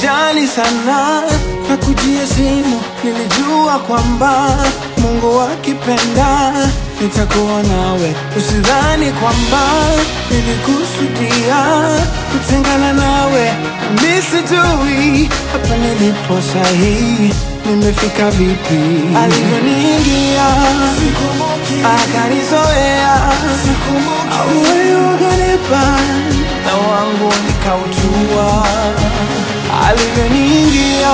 sikujali sana na kujia simu, nilijua kwamba Mungu akipenda nitakuwa nawe. Usidhani kwamba nilikusudia kutengana nawe, mi sijui hapa nilipo sahihi nimefika vipi. Alivyoniingia akanizoea, moyo ukanipa na wangu nikauchua. Alivyoniingia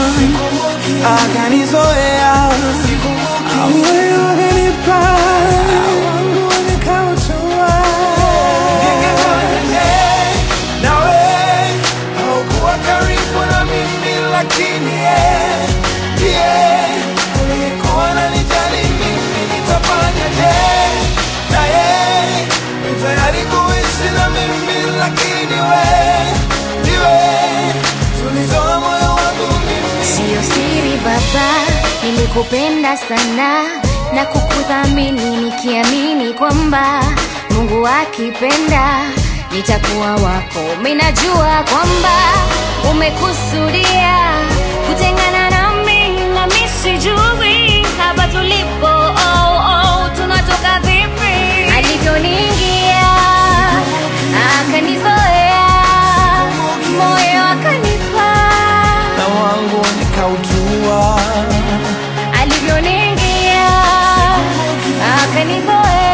akanizoea, moyo ukanipa na wangu nikauchua. Ningefanyaje nawe haukuwa karibu na mimi, lakini yeye ndiye uliyekuwa unanijali mimi. Nitafanyaje naye ni tayari kuishi na mimi, lakini we ndiwe tulizoa moyo wangu mimi. Siyo siri baba, nilikupenda sana na kukuthamini nikiamini kwamba Mungu akipenda nitakuwa wako. Minajua kwamba umekusudia kutengana nami, na mi sijui hapa tulipo, oh, oh, tunatoka vipi. Alivyoniingia akanizoea, moyo akanipa na wangu nikautua. alivyoniingia akanizoea